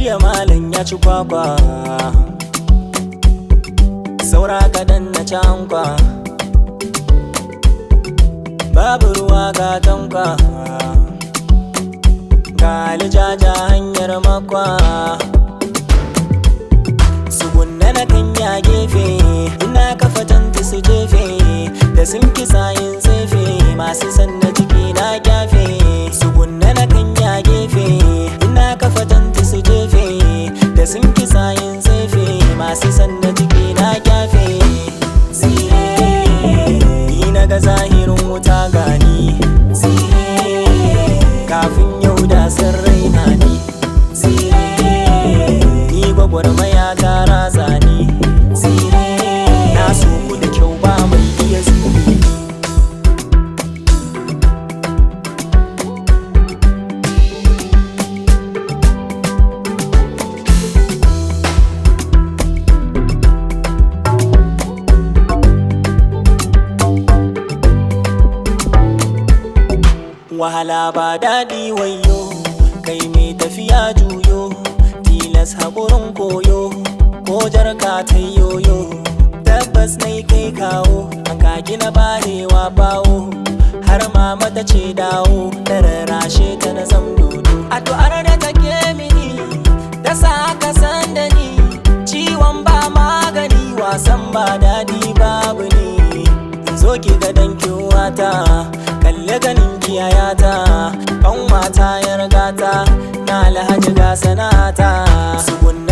jiya malam ya ci kwakwa saura kaɗan na cankwa babu ruwa ga tankwa ga alijaja hanyar makwa sugunna na kan ya gefe ina kafa tanti su jefe da sun kisa yin tsefe masu sanna ciki na kyafe sugunna na kan ya gefe ina kafa tanti su jefe da sun kisa yin tsefe masu sanna ciki na kyafe ni na ga zahirin wuta gani kafin yau da sun raina ni ni gwagwarmaya ta raza ni na so ku da kyau ba mai iya zubi wahala ba daɗi wayo kai mai tafiya juyo tilas haƙurin koyo ko jarka ta yoyo tabbas na kai kawo ka gina barewa bawo har ma mata ce dawo da rarrashe ta na zam dodo addu'ar da take mini ta sa aka san da ni ciwon ba magani wasan ba daɗi babu ni zo ki ga dankin wata kalle ganin kiyayata kan mata ya rigata na alhaji ga sanata sugun